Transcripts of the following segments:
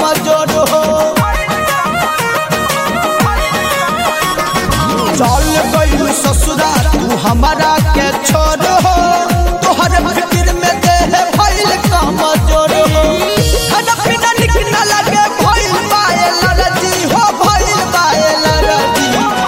कमजोर हो चल गई ससुरा तू हमारा के छोड़ हो तोहर फिक्र में देह भइल कमजोर हो खाना पीना निक न लगे भइल पायल रजी हो भइल पायल रजी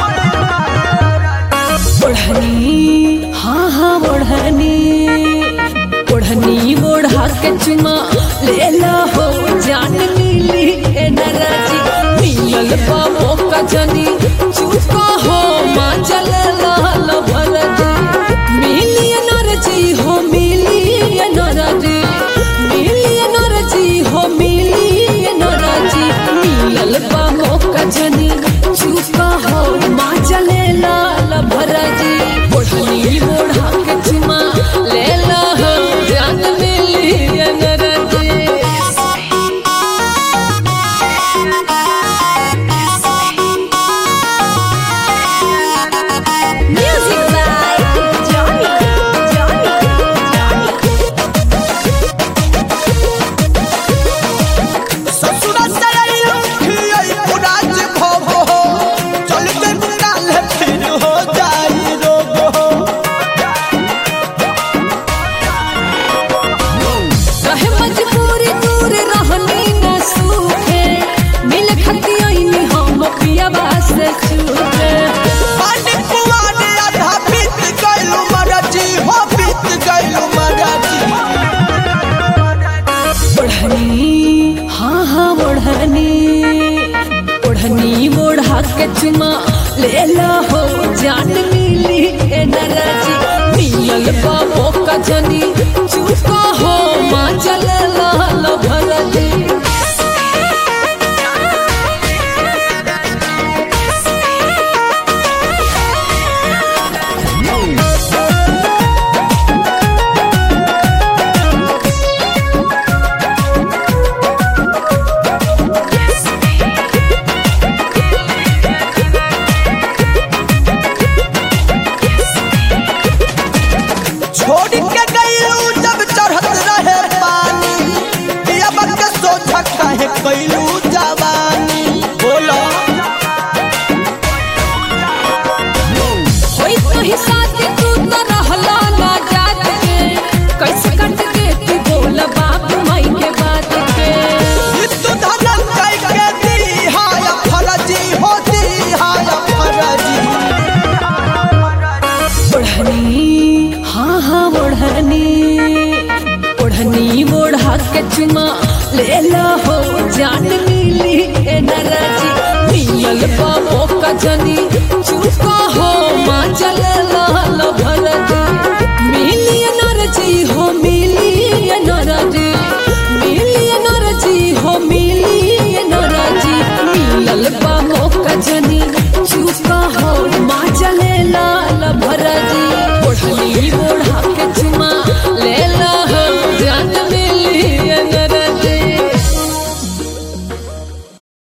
ओढ़नी हाँ हाँ ओढ़नी ओढ़नी ओढ़ा के चुमा लेला हो जान मिली ए नराजी मिलल बाबो का जनी चुका हो माँ चल लाल भरजी मिली ए नरजी हो मिली ए नरजी मिली ए नरजी हो मिली ए नरजी मिलल बाबो का जनी चुका हो माँ चले लाल भरजी ओढ़नी ओढ़ा के चुमा लेला हो जान मिली ए नरजी Music by Johnny, Johnny, Johnny. ससुरा सरैल खियै पुराज भव हो चल के काल फिर हो जाई रोग हो रहे मजबूरी दूर रहनी न सूखे मिल खती आईनी हम पियाबा से छूटे पानी पुआने आधा बीत गइलु मरजी हो बीत गइलु मरजी ओढ़नी हाँ हाँ ओढ़नी ओढ़नी ओढ़ा के चुमा लेला हो जान मिली ए नराजी मिलल बाबो का जनी चुका हो माँ चल लाल भरजी छोड़ के गइलु जब चढ़त रहे पानी दिया बक सोचा काहे कइलु जवानी बोला होई कहीं साथी तू तो रहला ना जात के कैसे कट के तू बोल बाप माई के बात के तू धनन कई के दी हाय फरजी हो दी हाय फरजी ओढ़नी हाँ हाँ ओढ़नी ओढ़नी ओढ़ा के चुमा लेला हो जान मिली ए नराजी मिलल बाबो का जनी